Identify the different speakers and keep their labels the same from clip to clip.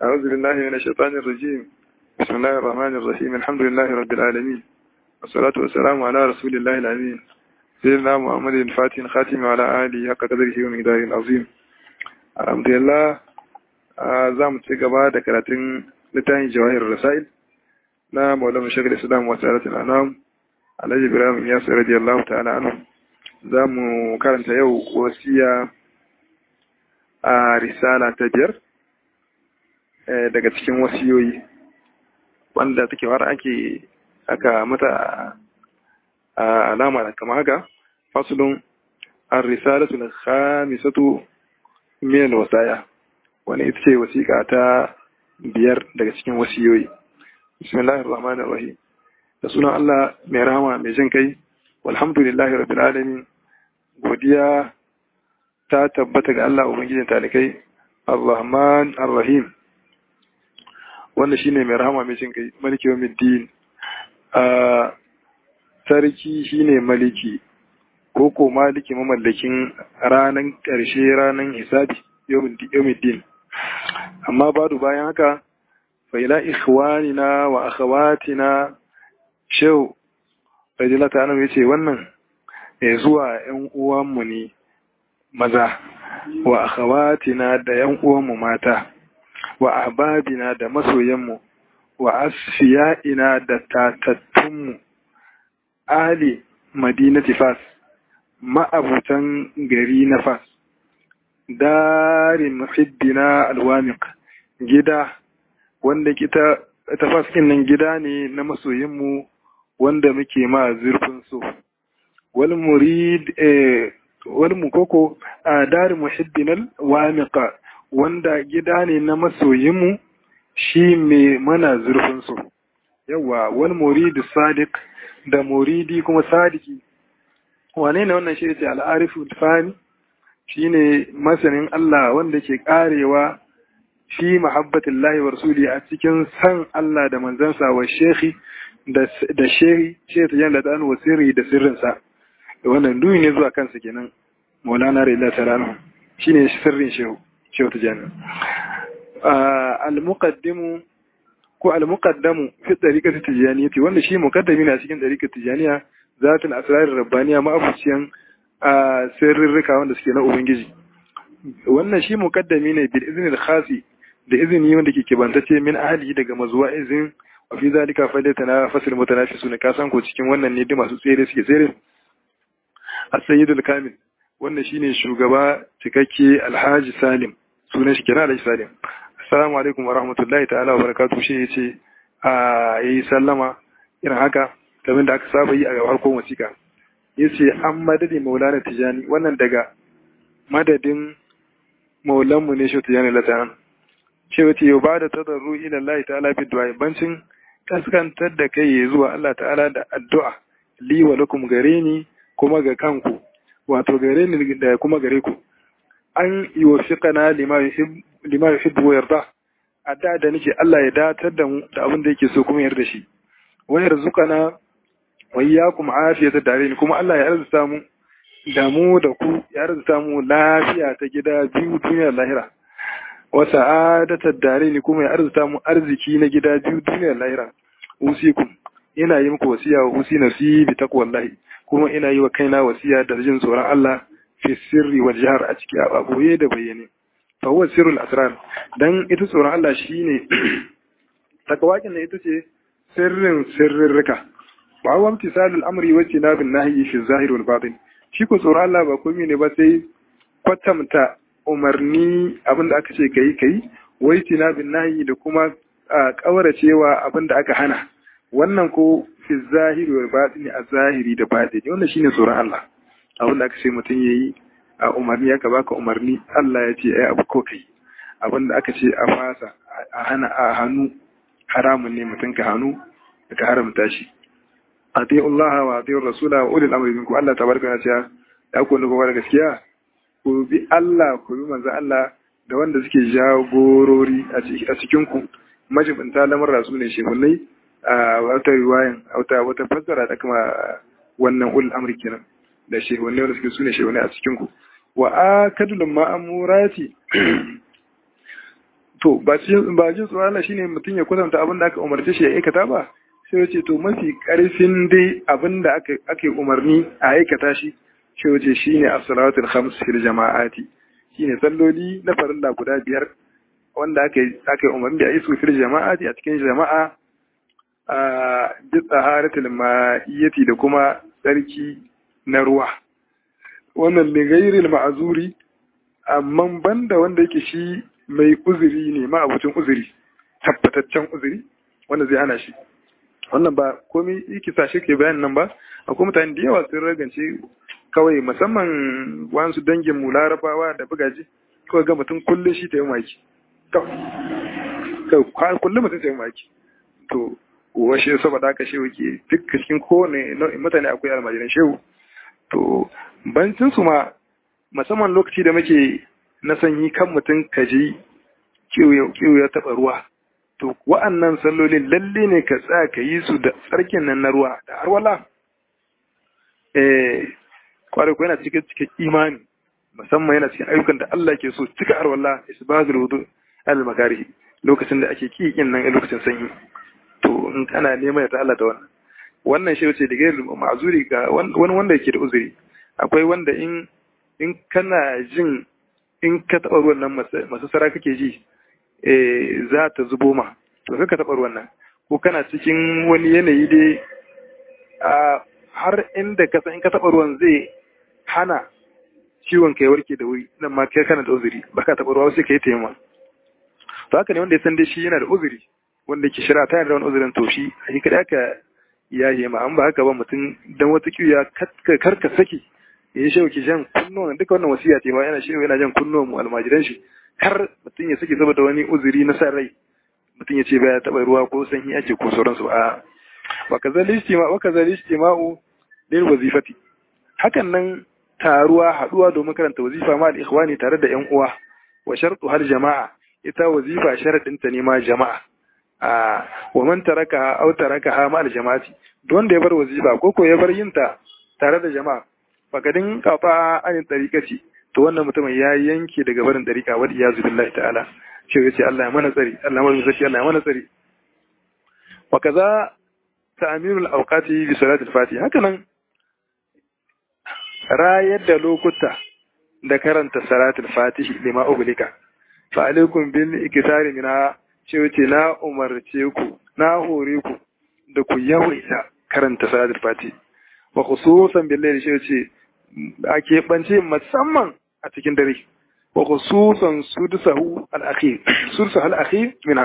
Speaker 1: أعوذ بالله من الشيطان الرجيم بسم الله الرحمن الرحيم الحمد لله رب العالمين والصلاة والسلام على رسول الله الأمين سيدنا محمد الفاتح الخاتم وعلى آله حق قدره ومقداره العظيم الحمد لله za mu ci gaba da karatun littafin jawahir rasail na maulama shagul islam wa tsaratul anam alhaji ibrahim ya sa radiyallahu ta'ala anhu za mu karanta yau wasiya a risala ta biyar daga cikin wasiyoyi wanda take war ake aka mata alama da kama haka fasulun ar-risalatu al-khamisatu min al-wasaya wani ita ce wasiƙa ta biyar daga cikin wasiyoyi bismillahir rahmanir rahim da sunan Allah mai rahama mai jin kai walhamdulillahi rabbil alamin godiya ta tabbata ga Allah ubangijin talikai arrahman arrahim wanda shine mai rahama mai jin kai maliki yawmiddin a sarki shine maliki ko ko maliki mamallakin ranan ƙarshe ranan hisabi yawmiddin amma badu bayan haka fa ila ikhwanina wa akhawatina shehu rajulata annabi yace wannan ya zuwa ƴan uwanmu ne maza wa akhawatina da ƴan uwanmu mata wa ahbabina da masoyanmu wa asfiya'ina da tatattunmu ali madinati fas ma'abutan gari na fas darin muhibbina alwamiq gida wanda kita tafaskin nan gida ne na masoyinmu wanda muke ma zurfin so wal murid wal mukoko a darin muhibbina alwamiqa wanda gida ne na masoyinmu shi mai mana zurfin so yawa wal murid sadiq da muridi kuma sadiki wane ne wannan shi ce al'arifu fani shine masanin Allah wanda ke karewa fi mahabbatin lahi wa rasuli a cikin san Allah da manzansa wa shehi da shehi shehi ta jan da wa sirri da sirrinsa da wannan duyi ne zuwa kansa kenan maulana rai ta rana shine sirrin shehu shehu ta jan al-muqaddimu ko al-muqaddamu fi tariqati tijaniyati wanda shi muqaddami na cikin tariqati tijaniya zatul asrar rabbaniya ma'abuciyan a sirrika wanda suke na Ubangiji. Wannan shi mukaddami ne bil izini da khasi da izini wanda ke kibantacce min ahli daga mazuwa izin wa fi zalika faidata na fasil mutanafisu ne kasan ko cikin wannan ne masu tsere suke tsere. As-Sayyidul Kamil wannan shine shugaba cikakke Alhaji Salim sunan shi kenan Alhaji Salim. Assalamu alaikum wa rahmatullahi ta'ala wa barakatuh shi yace a yi sallama irin haka kamar da aka saba yi a harkon wasiƙa. yace an madadi maulana tijani wannan daga madadin maulanmu ne shi tijani latan ce wace yau ba da tadarru ila Allah ta'ala bi du'a bancin kaskantar da kai zuwa Allah ta'ala da addu'a li wa lakum gare ni kuma ga kanku wato gare ni da kuma gare ku an yuwaffiqana lima yuhibbu lima yuhibbu wa yarda adda da nake Allah ya datar da mu da abin da yake so kuma yarda shi wa yarzuqana wayyakum afiyata dare kuma Allah ya arzuta mu da mu da ku ya arzuta mu lafiya ta gida biyu duniyar lahira wa sa'adata dare ni kuma ya arzuta mu arziki na gida biyu duniyar lahira usikum ina yi muku wasiya wa usi nafsi bi taqwallahi kuma ina yi wa kaina wasiya da jin tsoron Allah fi sirri wal jahr a ciki a boye da bayyane fa huwa sirrul asrar dan ita tsoron Allah shine takawakin ita ce sirrin sirrika ba wa imtisalul amri wa tinabin nahyi fi zahir wal batin shi ko tsoron Allah ba komai ne ba sai kwatamta umarni abinda aka ce kai kai wa tinabin nahyi da kuma kauracewa abinda aka hana wannan ko fi zahir wal batin a zahiri da batini wannan shine tsoron Allah abinda aka ce mutum yayi a umarni aka baka umarni Allah ya ce ai abu ko kai abinda aka ce a fasa a hana a hannu haramun ne mutum ka hannu ka haramta shi ati'u Allah wa ati'u Rasula wa ulil amri minkum Allah tabaraka wa ta'ala ya ku nufa da gaskiya ku bi Allah ku bi manzo Allah da wanda suke jagorori a cikin ku majibinta lamar su ne shehunai a wata riwayan wata wata fassara da kuma wannan ulil amri kenan da shehunai wanda suke sune shehunai a cikin ku wa akadul ma'amurati to ba ba jin tsoron Allah shine mutum ya kwatanta abin da aka umarce shi ya aikata ba sai ya ce to mafi karfin dai abin da aka ake umarni a aikata shi sai ya ce shine as-salawatul khams fil jama'ati shine salloli na farilla guda biyar wanda aka aka umarni da yi su fil jama'ati a cikin jama'a a bi taharatul ma'iyyati da kuma tsarki na ruwa wannan li ghairil ma'zuri amma banda wanda yake shi mai uzuri ne ma abucin uzuri tabbataccen uzuri wanda zai hana shi wannan ba komai yake sa shi ke bayan nan ba akwai mutane da yawa sun ragance kawai musamman wasu dangin mu larabawa da bugaji kawai ga mutum kullum shi ta yi maki kawai kullum mutum ta yi maki to washe saboda haka shehu ke duk cikin kowane nau'in mutane akwai almajiran shehu to bancin su ma musamman lokaci da muke na sanyi kan mutum kaji kiwo ya taɓa ruwa to wa'annan sallolin lalle ne ka tsaya ka yi su da tsarkin nan na ruwa da har wala eh kwarai ko yana cikin cikin imani musamman yana cikin ayyukan da Allah ke so cika har wala isbazul wudu al makarihi lokacin da ake kiyin nan lokacin sanyi to in kana neman ta Allah da wannan wannan shi ce daga ma'azuri ga wani wanda yake da uzuri akwai wanda in in kana jin in ka taɓa ruwan nan masu sara kake ji za ta zubo ma to ka taɓa ruwan nan ko kana cikin wani yanayi dai a har inda ka san in ka taɓa ruwan zai hana ciwon kai warke da wuri nan ma kai kana da uzuri ba ka taɓa ruwa sai ka yi taimama to haka ne wanda ya san dai shi yana da uzuri wanda ke shira ta da wani uzurin to shi a yi kaɗa ka yaye ma an ba haka ba mutum dan wata kiwiya karka saki ya yi shewa ki jan kunnuwan duka wannan wasiya ce ma yana shewa yana jan kunnuwan mu almajiran shi har mutum ya sake saboda wani uzuri na san rai mutum ya ce baya taɓa ruwa ko sanyi ake ko sauransu a wa kazali istima wa kazali istima'u lil wazifati hakan nan taruwa haduwa domin karanta wazifa ma al-ikhwani tare da yan uwa wa shartu har jama'a ita wazifa sharadin ta ne ma jama'a a wa man taraka aw taraka ma al-jama'ati don da ya bar wazifa ko ko ya bar yinta tare da jama'a fakadin kafa anin tariƙaci to wannan mutumin ya yanke daga barin tariƙa wadda ya zubi Allah ta'ala shi ya ce Allah ya mana tsari Allah mana tsari Allah ya mana tsari wa kaza ta'mirul awqati bi salatil fati haka nan rayar da lokuta da karanta salatul fatih lima uglika fa alaikum bil iktisari mina ce wace na umarce ku na hore ku da ku yawaita karanta salatul fatih wa khususan billahi shi ce a keɓance musamman a cikin dare wa khususan sudusahu al-akhir sudusahu al-akhir minha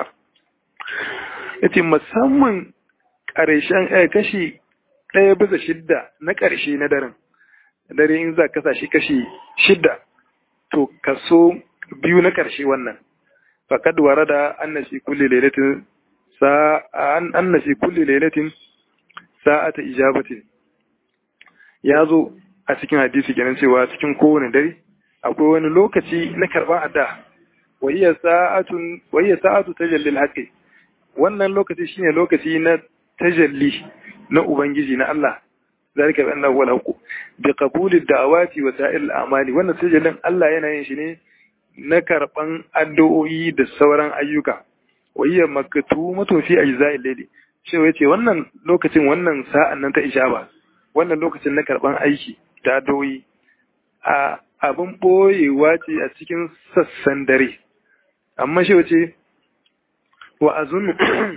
Speaker 1: yace musamman ƙarshen kashi ɗaya bisa shidda na ƙarshe na daren dare in za ka shi kashi shidda to kaso biyu na ƙarshe wannan faqad warada anna fi kulli lailatin sa anna fi kulli lailatin sa'ata ijabatin ya zo a cikin hadisi kenan cewa cikin kowane dare akwai wani lokaci na karban adda wayya sa'atun wayya sa'atu tajalli al wannan lokaci shine lokaci na tajalli na ubangiji na Allah zalika bi annahu wal haqq bi qabuli da'awati wa sa'il al-a'mali wannan tajallin Allah yana yin shi ne na karban addu'o'i da sauran ayyuka wayya maktumatun fi ajza'il layli shi yace wannan lokacin wannan sa'an nan ta ijaba wannan lokacin na karban aiki da addu'o'i a abin boyewa ce a cikin sassan dare amma shi wace wa azun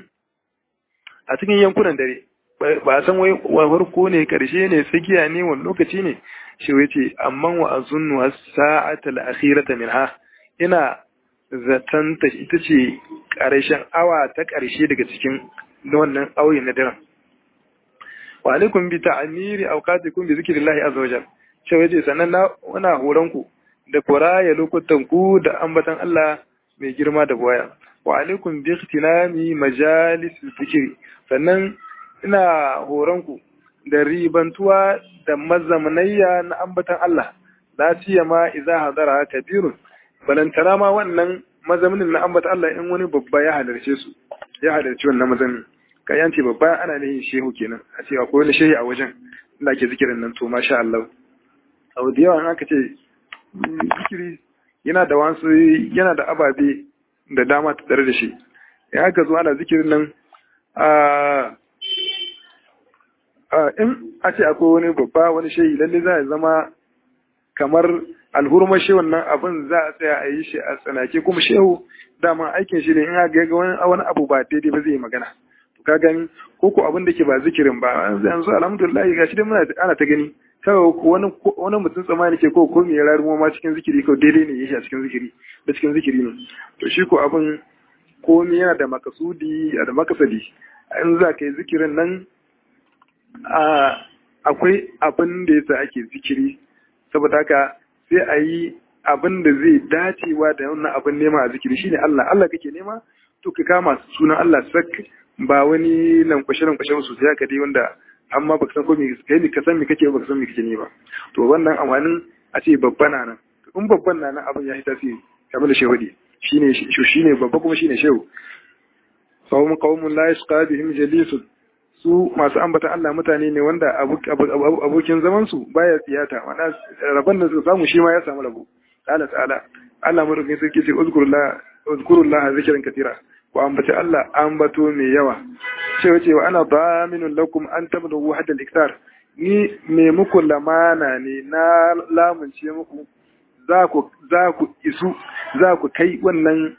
Speaker 1: a cikin yankunan dare ba a san wai farko ne karshe ne tsakiya ne wani lokaci ne shi wace amma wa azun wa sa'atal akhirata minha ina zaton ta ita ce karshen awa ta karshe daga cikin wannan auyin na daren wa alaikum bi ta'miri awqatikum bi zikrillahi azza wajal ce waje sannan na wana horon ku da kuraya lokutan ku da ambatan Allah mai girma da boya wa alaikum bi ikhtilami majalis zikri sannan ina horon ku da ribantuwa da mazamanayya na ambatan Allah la siyama idza hadara kabirun balantana ma wannan mazamanin na ambatan Allah in wani babba ya halarce su ya halarci wannan mazamin ka yanci babba ana ne shehu kenan a cewa ko wani shehi a wajen inda ake zikirin nan to masha Allah abu da yawa aka ce zikiri yana da wasu yana da ababe da dama ta tare da shi in aka zo ana zikirin nan in a ce akwai wani babba wani shehi lalle za a zama kamar alhurmar shehun nan abin za a tsaya a yi shi a tsanake kuma shehu dama aikin shi ne in aka ga wani abu ba daidai ba zai yi magana to ka gani ko ko abin da ke ba zikirin ba yanzu alhamdulillah gashi dai muna ana ta gani kawai wani wani mutum tsamani ke ko ko me ya rarumo ma cikin zikiri ko daidai ne yake a cikin zikiri da cikin zikiri ne to shi ko abin komai yana da makasudi da makasadi in za ka yi zikirin nan akwai abin da yasa ake zikiri saboda haka sai a yi abin da zai dacewa da wannan abin nema a zikiri shine Allah Allah kake nema to ka kama sunan Allah sak ba wani lankwashe lankwashe su sai ka dai wanda amma baka san ko me kai ne ka san me kake baka san me kake ne ba to wannan amanin a ce babba na nan in babban na nan abin ya yi tasiri kamar da shehudi shine shine babba kuma shine shehu fahum qaumun la yasqa bihim jalisun su masu ambatan Allah mutane ne wanda abokin zaman su baya tsiyata wanda rabon da su samu shi ma ya samu rabo qala ta'ala Allah madaukakin sarki ce uzkurullah uzkurullah zikran katira ku ambaci Allah ambato mai yawa cewa cewa ana daminun lakum an tablugu hadda al-iktar ni me muku lamana ne na lamunce muku za ku za ku isu za ku kai wannan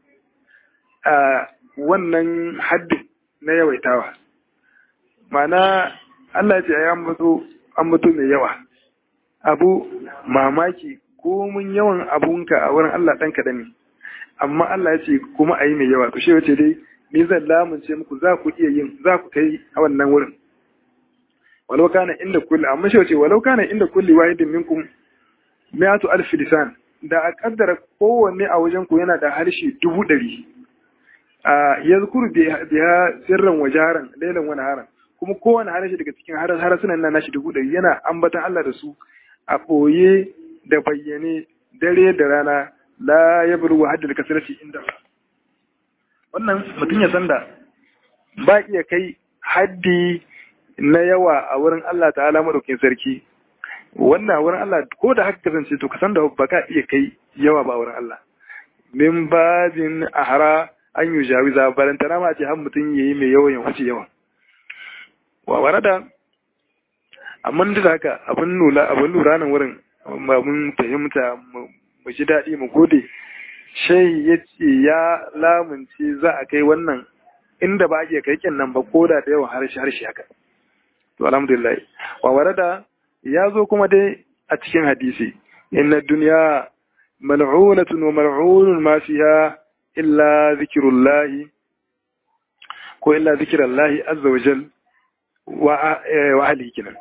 Speaker 1: a wannan haddin na yawaitawa mana Allah ya ce ya ambato ambato mai yawa abu mamaki ko mun yawan abunka a wurin Allah dan kadan ne amma Allah ya ce kuma ayi mai yawa to shi wace dai ni zan lamunce muku za ku iya yin za ku kai a wannan wurin walau kana inda kulli amma shi wace walau kana inda kulli wahidin minkum mi'atu alf lisan da a kaddara kowanne a wajen ku yana da harshe dubu ɗari a yazkuru biya sirran wajaran lailan wani haran kuma kowane harshe daga cikin harsunan nan nashi dubu ɗari yana ambatan Allah da su a ɓoye da bayyane dare da rana la ya buru wa haddar kasarci inda wannan mutum ya san da ba iya kai haddi na yawa a wurin Allah ta'ala madaukin sarki wannan a wurin Allah ko da haka kasance to ka san da ba ka iya kai yawa ba a wurin Allah min babin ahara an yi jawiza balantana ma ce har mutum ya yi mai yawan ya wuce yawan wa warada amma duk da haka abin lura abin lura nan wurin ba mun fahimta mu ji daɗi mu gode shai ya ce ya lamunce za a kai wannan inda ba a iya kai kin nan ba ko da da yawan harshe harshe haka to alhamdulillah wa warada ya zo kuma dai a cikin hadisi inna dunya mal'unatun wa mal'unun ma fiha illa zikrullahi ko illa zikrullahi azza wa jal wa wa ahlihi kinan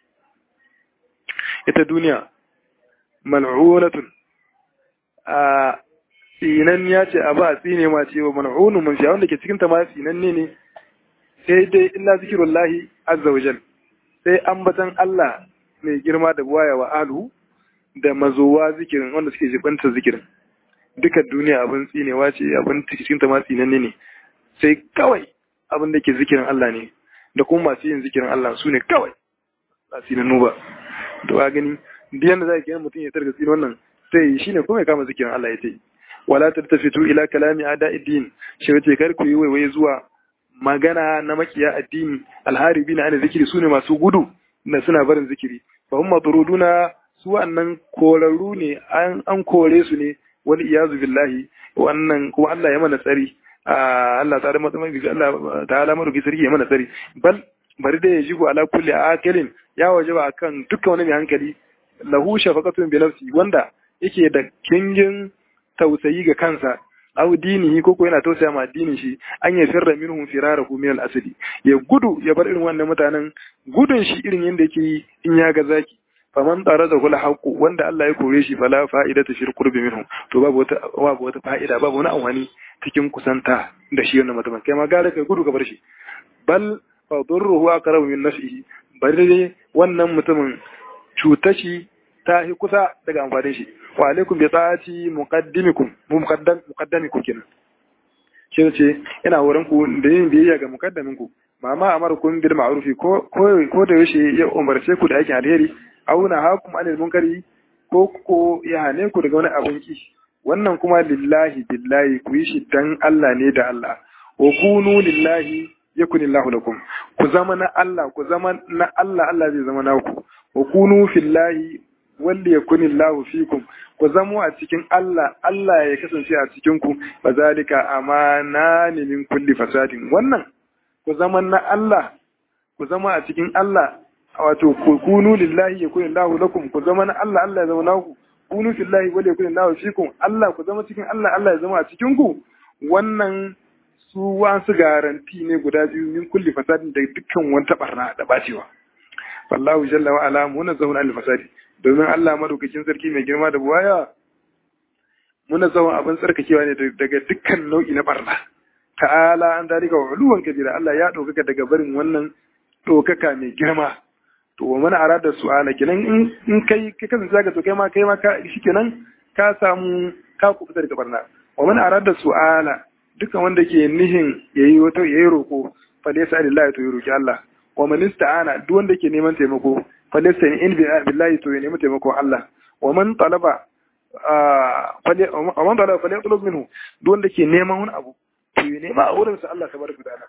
Speaker 1: ita duniya mal'unatun a tsinan ya ce a ba tsine ma ce wa mal'unun man fiha wanda ke cikin ta ma tsinan ne ne sai dai illa zikrullahi azza wa jal sai ambatan Allah mai girma da waya wa alu da mazowa zikirin wanda suke jibanta zikirin duka duniya abin tsinewa ce abin cikin ta ma tsinanne ne sai kawai abin da ke zikirin Allah ne da kuma masu yin zikirin Allah su ne kawai ba tsinannu ba to a gani duk yanda za ka yi mutum ya targa tsin wannan sai shi ne kuma ya kama zikirin Allah ya ce wala tattafitu ila kalami ada'iddin shi wace kar ku yi waiwaye zuwa magana na makiya addini alharibi na ana zikiri su ne masu gudu na suna barin zikiri fa hum matruduna su wannan korarru ne an kore su ne wani iyazu billahi wannan kuma Allah ya mana tsari Allah ta da Allah ta ala maruki sarki ya mana tsari bal bari da ya jigo ala kulli akilin ya wajaba akan dukkan wani mai hankali lahu shafaqatun bi nafsi wanda yake da kingin tausayi ga kansa aw dinihi ko ko yana tausaya ma addinin shi an ya firra minhum firarahu min al-asli ya gudu ya bar irin wannan mutanen gudun shi irin yanda yake yi in ya ga zaki faman tsara da kula haƙu wanda Allah ya kore shi fala fa'ida ta shir qurbi minhum to babu wata babu wata fa'ida babu wani amfani cikin kusanta da shi wannan mutumin kai ma gara kai gudu ka bar shi bal fa durruhu aqrabu min nafsihi bari dai wannan mutumin cuta shi ta yi kusa daga amfanin shi wa alaikum bi ta'ati muqaddimikum mu muqaddam muqaddamikum kenan shi ce ina horon ku da yin biyayya ga muqaddamin ku mama amarukum bil ma'rufi ko ko da yaushe ya umarce ku da aikin alheri auna hakum anil munkari ko ko ya hane ku daga wani abun ki wannan kuma lillahi billahi ku yi shi dan Allah ne da Allah wa kunu lillahi yakunillahu lakum ku zama na Allah ku zama na Allah Allah zai zama naku wa kunu fillahi wanda yakunillahu fikum ku zamo a cikin Allah Allah ya kasance a cikin ku bazalika amana min kulli fasadin wannan ku zama na Allah ku zama a cikin Allah wato ku kunu lillahi yakunillahu lakum ku zama na Allah Allah ya zama naku kunu fillahi wanda yakunillahu fikum Allah ku zama cikin Allah Allah ya zama a cikin ku wannan su wasu garanti ne guda biyu min kulli fasadin da dukkan wata barna da bacewa wallahu jalla wa ala munazzahun al fasadi domin Allah madaukakin sarki mai girma da buwaya munazzahun abin tsarkakewa ne daga dukkan nau'i na barna ta'ala an dalika wa uluwan kabira Allah ya ɗaukaka daga barin wannan ɗaukaka mai girma to wa mana arada su'ala kenan in kai ka kasance zaka to kai ma kai ma ka shikenan ka samu ka kufuta daga barna wa mana arada su'ala dukkan wanda ke nihin yayi wata yayi roko fa laysa lillahi to roki Allah wa man ista'ana duk wanda ke neman taimako fa laysa in billahi to ya nemi taimakon Allah wa man talaba wa man talaba fa yatlub minhu duk wanda ke neman wani abu to ya nema a wurin sa Allah tabaraka ta'ala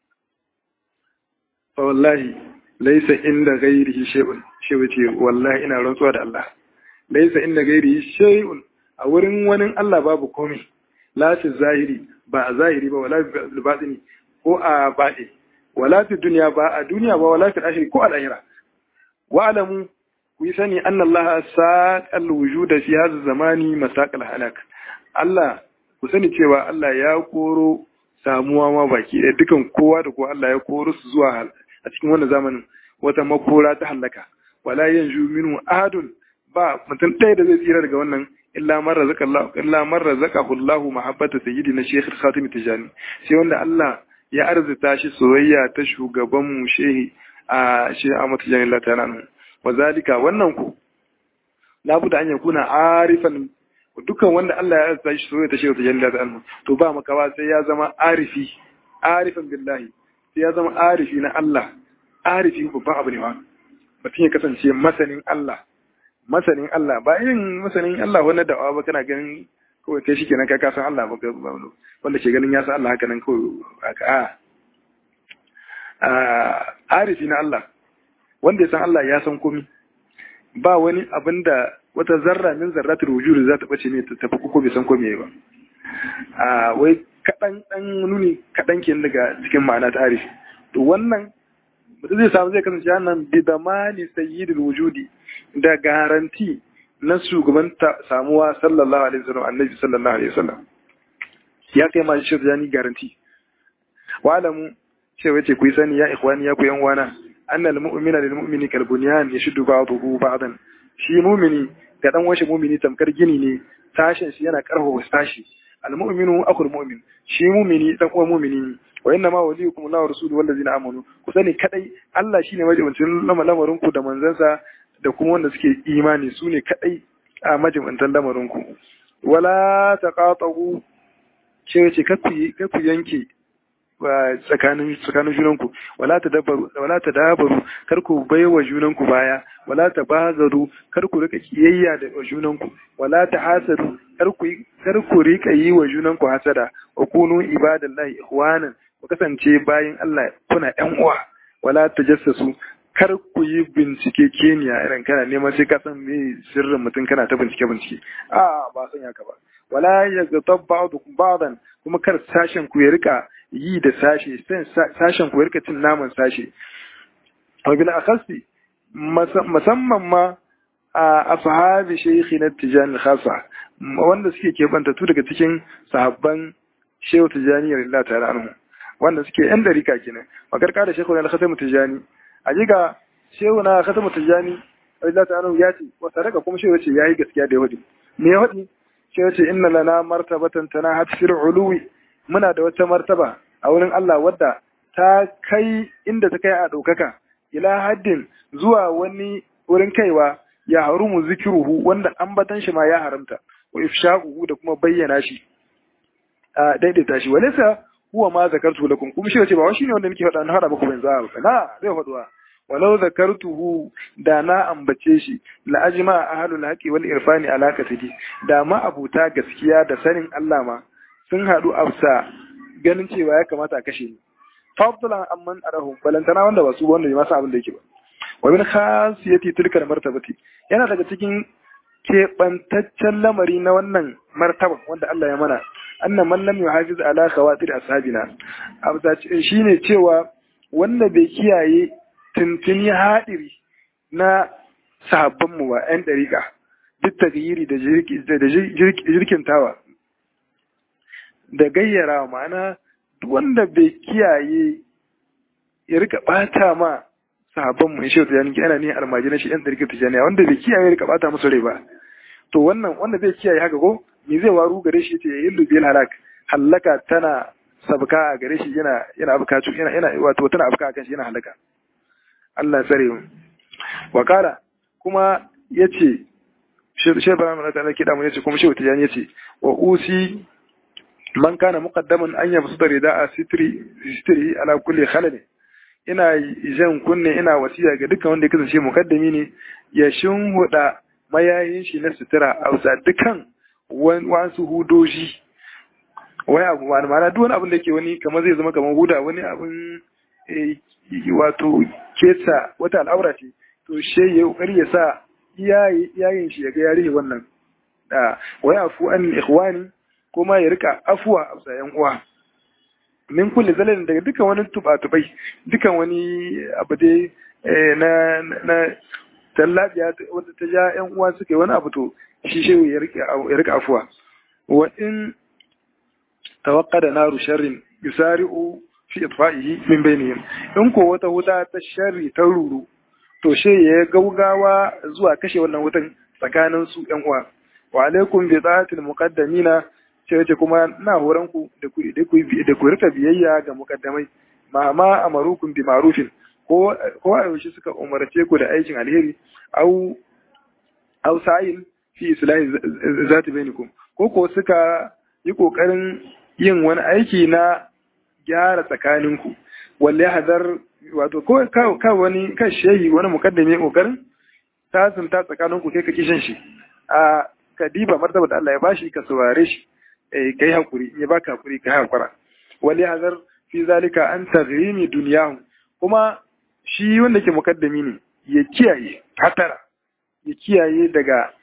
Speaker 1: fa wallahi laysa inda ghairihi shay'un shi wace wallahi ina rantsuwa da Allah laysa inda ghairihi shay'un a wurin wani Allah babu komai la fi zahiri ba a zahiri ba wala fi batini ko a baɗi wala fi duniya ba a duniya ba wala fi ashiri ko a lahira wa alamu ku yi sani anna Allah saqal wujuda fi hadha zamani masaqal halak Allah ku sani cewa Allah ya koro samuwa ma baki ɗaya dukan kowa da kowa Allah ya koro su zuwa a cikin wannan zamanin wata makora ta halaka wala yanju minhu ahadun ba mutum ɗaya da zai tsira daga wannan illa man razaka Allah illa man razaqahu Allah mahabbata sayyidina Sheikh Khatim Tijani sai wanda Allah ya arzuta shi soyayya ta shugaban mu shehi a Sheikh Ahmad Tijani Allah ta'ala anhu wazalika wannan ku labuda an yakuna arifan dukkan wanda Allah ya arzuta shi soyayya ta Sheikh Tijani Allah ta'ala anhu to ba makawa sai ya zama arifi arifan billahi sai ya zama arifi na Allah arifi babban abu ne wa mutum ya kasance masanin Allah masanin Allah ba irin masanin Allah wani da'awa ba kana ganin kawai kai shikenan ka kasan Allah ba wanda ke ganin ya san Allah haka nan kawai aka a arifi na Allah wanda ya san Allah ya san komi ba wani abin da wata zarra min zarratul wujud za ta bace ne ta tafi ko bai san komai ba a wai kadan dan nuni kadan ke daga cikin ma'ana ta arifi to wannan mutum zai samu zai kasance nan bi damani sayyidul wujudi da garanti na shugaban samuwa sallallahu alaihi wasallam annabi sallallahu alaihi wasallam ya kai ma shi da ni garanti wa alamu cewa ce ku yi sani ya ikhwani ya ku yan wana annal mu'mina lil mu'mini kal bunyan yashuddu ba'dahu ba'dan shi mu'mini ga dan washe mu'mini tamkar gini ne sashen shi yana karfafa sashi al mu'minu akhul mu'min shi mu'mini dan uwan mu'mini wa inna ma waliyukum Allahu rasuluhu wallazina amanu ku sani kadai Allah shine majibincin lamarin ku da manzansa da kuma wanda suke imani su ne kadai a majibintan lamarin ku wala taqatu ce ce kaku yanke tsakanin tsakanin junanku wala tadabbaru wala tadabaru kar ku baiwa junanku baya wala tabazaru kar ku rika kiyayya da junanku wala tahasadu kar ku kar ku rika yi wa junanku hasada wa kunu ibadallahi ikhwanan ku kasance bayin Allah kuna ƴan uwa wala tajassasu kar ku yi bincike keniya irin kana neman sai ka san me sirrin mutum kana ta bincike bincike a ba san haka ba wala yaghtab ba'dukum ba'dan kuma kar sashen ku ya rika yi da sashe sashen ku ya rika cin naman sashe wa bil akhasi musamman ma a ashabi shaykhina tijani khasa wanda suke kebanta tu daga cikin sahabban shehu tijani radiyallahu ta'ala anhu wanda suke yan darika kenan makarka da shehu al-khatam tijani a jiga shehu na khatam tijani radiyallahu ta'ala ya ce wa sadaka kuma shehu ce yayi gaskiya da yahudi me yahudi shehu ce inna lana martabatan tanahat fil uluwi muna da wata martaba a wurin Allah wadda ta kai inda ta kai a ɗaukaka ila haddin zuwa wani wurin kaiwa ya harumu zikiruhu wanda ambatan shi ma ya haramta wa ifsha'uhu da kuma bayyana shi a daidaita shi walaysa huwa ma zakartu lakum kuma shi ce ba wani shine wanda nake faɗa na faɗa muku ban za ba na zai faɗuwa walau zakartuhu da na ambace shi la ajma ahlul haqi wal irfani ala kasidi da ma abuta gaskiya da sanin Allah ma sun hadu afsa ganin cewa ya kamata a kashe ni fadlan amman arahu balantana wanda ba su wanda bai masa abin da yake ba wa min khasiyati tilka martabati yana daga cikin keɓantaccen lamari na wannan martaba wanda Allah ya mana annan man lam yuhafiz ala khawatir ashabina abda shine cewa wanda bai kiyaye tuntuni hadiri na sahabban mu ba yan dariƙa duk tagyiri da jirkin tawa da gayyara ma'ana duk wanda bai kiyaye ya rika bata ma sahabban mu shi tijani yana ne almajiran shi yan dariƙa tijani wanda bai kiyaye ya rika bata musu rai ba to wannan wanda zai kiyaye haka ko me zai waru gare shi ce yillu bil halak halaka tana sabka a gare shi yana yana abkatu yana yana wato tana abka kan shi yana halaka Allah sare mu wa kala kuma yace shi bara mun ta kida mu yace kuma shi wata yace wa usi man kana muqaddaman an yabsuta rida'a sitri sitri ala kulli khalal ina jan kunne ina wasiya ga dukkan wanda ya kasance mukaddami ne ya shinhuda mayayin shi na sutura a bisa dukan wasu hudoji wai abu ma ma'ana duk wani abin da ke wani kamar zai zama kamar huda wani abin wato kesa wata al'aura ce to she ya kokari ya sa iyayen shi ya ga ya rihe wannan da wai afu an ikhwani kuma ya rika afuwa a bisa yan uwa min kulli zalalin daga dukan wani tuba-tubai dukan wani abu dai na na tallabiya wanda ta ja yan uwa suka yi wani abu to shi shehu ya rika afuwa wa in tawaqqada naru sharrin yusari'u fi itfa'ihi min bainihim in ko wata wuta ta sharri ta ruru to she ya gaugawa zuwa kashe wannan wutan tsakanin su yan uwa wa alaikum bi ta'atil muqaddamina ce ce kuma na horon ku da ku da ku da ku rika biyayya ga muqaddamai ma ma amarukum bi ma'rufin ko ko a yaushe suka umarce ku da aikin alheri au au sa'in fi islahi zati bainakum ko ko suka yi kokarin yin wani aiki na gyara tsakaninku walle hadar wato ko ka wani kan shehi wani mukaddami kokarin tasunta tsakaninku kai ka kishin shi a kadiba martaba da Allah ya bashi ka saurare shi eh kai hakuri ya baka hakuri ka hakura walle hadar fi zalika an taghrimi dunyahu kuma shi wanda ke mukaddami ne ya kiyaye hatara ya kiyaye daga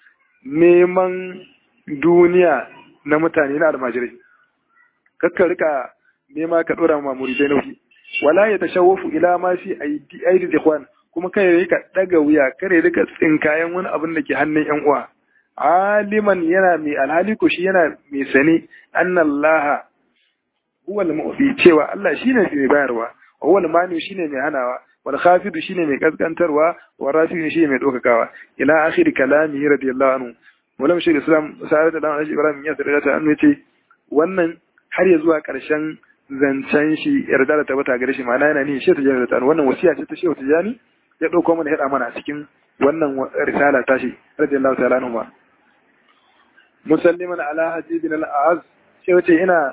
Speaker 1: neman duniya na mutane na almajirai kakka rika nema ka dora ma muridai nauyi wala ya tashawwafu ila ma fi aidi aidi ikhwan kuma kai rika daga wuya kare rika tsinkayen wani abin da ke hannun yan uwa aliman yana mai alhali ko shi yana mai sani annallaha huwa al-mu'ti cewa Allah shine mai bayarwa wa huwa al-mani shine mai hanawa wal khafidu shine mai kaskantarwa wa rafi'u shine mai dokakawa ila akhir kalamihi radiyallahu anhu Maulana Sheikh Islam Sa'ad da Alhaji Ibrahim ya tsare ta annu yace wannan har ya zuwa karshen zancen shi yarda da tabbata gare shi ma'ana yana ni shi ta jani da wannan wasiya ce ta Sheikh Tijani ya dauko mana hada mana a cikin wannan risala ta shi radiyallahu ta'ala anhu ma musalliman ala hajibin al-az sai wace ina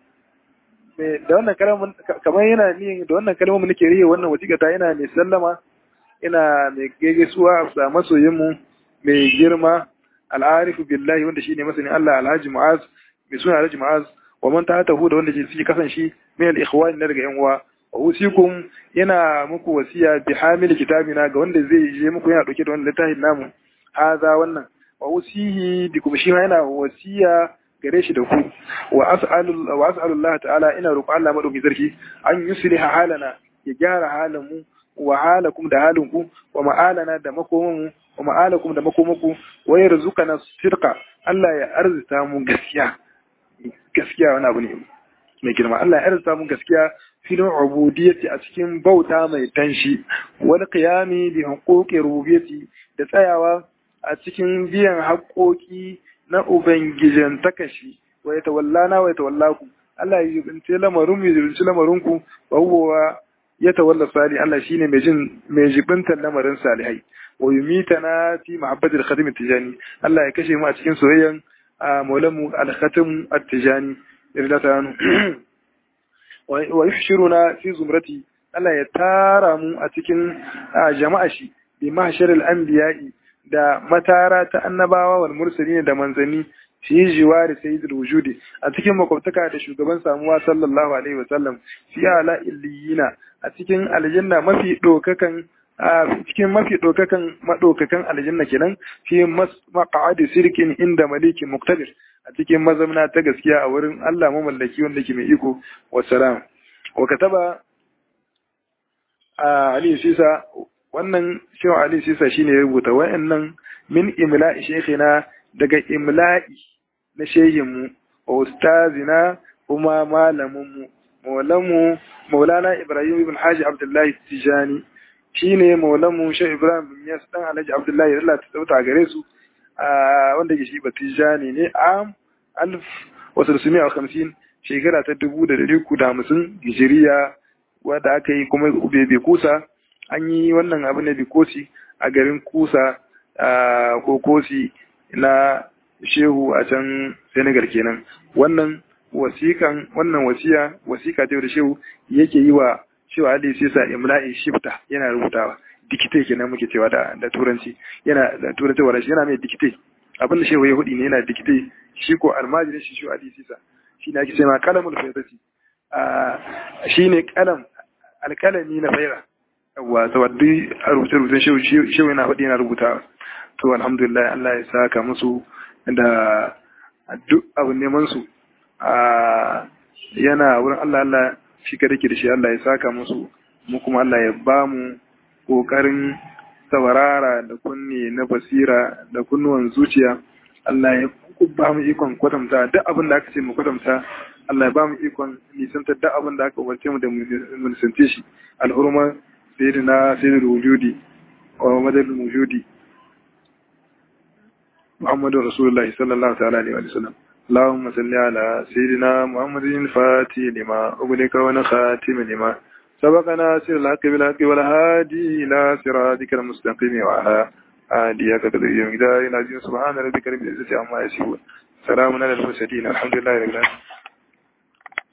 Speaker 1: da wannan kalmar kamar yana ni da wannan kalmar nake riye wannan wasiƙa ta ina mai sallama ina mai gaisuwa a masoyin mu mai girma al'arifu billahi wanda shine masanin Allah alhaji mu'az mai suna alhaji mu'az wa man tahatahu da wanda ke fi kasan shi min al-ikhwan na daga yan uwa wa usikum yana muku wasiya bi hamil kitabina ga wanda zai je muku yana dauke da wannan littafin namu haza wannan wa usihi bi kuma shi yana wasiya gare shi da ku wa as'alu wa as'alu Allah ta'ala ina roƙo Allah madauki sarki an yusliha halana ya gyara halin mu wa halakum da halinku wa ma'alana da makomanmu wa ma'alakum da makomaku wa yarzuqana sirqa Allah ya arzita mu gaskiya gaskiya wani abu ne mai girma Allah ya arzita mu gaskiya filin ubudiyyati a cikin bauta mai tanshi wal qiyami bi huquqi rububiyyati da tsayawa a cikin biyan haƙoƙi na ubangijin takashi wa yatawallana wa yatawallaku Allah ya jibince lamarin mu ya jibince lamarin ku wa huwa ya tawalla sali Allah shine mai jin mai jibintar lamarin salihai wa yumitana fi mahabbati al-khatim at-tijani Allah ya kashe mu a cikin soyayyan maulamu al-khatim at-tijani irda ta yanu wa yuhshiruna fi zumrati Allah ya tara mu a cikin jama'a shi bi mahsharil anbiya'i da matara ta annabawa wal mursalin da manzanni fi jiwari sayyidul wujudi a cikin makwabtaka da shugaban samuwa sallallahu alaihi wa sallam fi ala illiyina a cikin aljanna mafi dokakan a cikin mafi dokakan madokakan aljanna kenan fi maq'adi sirkin inda malikin muqtadir a cikin mazamna ta gaskiya a wurin Allah mamallaki wanda ke mai iko wassalam wa kataba Ali Sisa wannan shehu Ali Sisa shine ya rubuta wayannan min imla'i shaykhina daga imla'i na shehinmu wa ustazina kuma malaminmu maulamu maulana Ibrahim ibn Haji Abdullahi Tijani shine maulamu Shehu Ibrahim bin Yas dan Alhaji Abdullahi Allah ta tsauta gare su wanda ke shi Batijani ne a alf wasu a hamsin shekara ta dubu da dari da hamsin hijiriya wadda aka yi kuma bai kusa an yi wannan abu na bikosi a garin kusa ko kosi na shehu a can senegal kenan wannan wasikan wannan wasiya wasika ta da shehu yake yi wa shehu ali sisa imla'i shifta yana rubutawa dikite kenan muke cewa da da turanci yana da turanci wala yana mai dikite abin da shehu ya hudi ne yana dikite shi ko almajirin shi shehu ali sisa shi ne ake cewa kalamul faydati shi ne kalam alkalami na faira yawa saboda a rubuce rubucen shehu yana faɗi yana rubutawa to alhamdulillah Allah ya saka musu da duk abin neman su yana wurin Allah Allah shi kada ke da shi Allah ya saka musu mu kuma Allah ya ba mu kokarin saurara da kunne na basira da kunnuwan zuciya Allah ya ba mu ikon kwatanta duk abin da aka ce mu kwatanta Allah ya ba mu ikon nisantar duk abin da aka umarce mu da mu nisance shi al'urma sayyidina sayyidul wujudi wa madadul wujudi محمد رسول الله صلى الله تعالى عليه وسلم اللهم صل على سيدنا محمد الفاتح لما أغلق ونخاتم لما سبقنا سر الحق بالحق والهادي إلى صراطك المستقيم وعلى آله قدر يوم العظيم سبحان ربك رب العزة عما يصفون سلام على المرسلين الحمد لله رب العالمين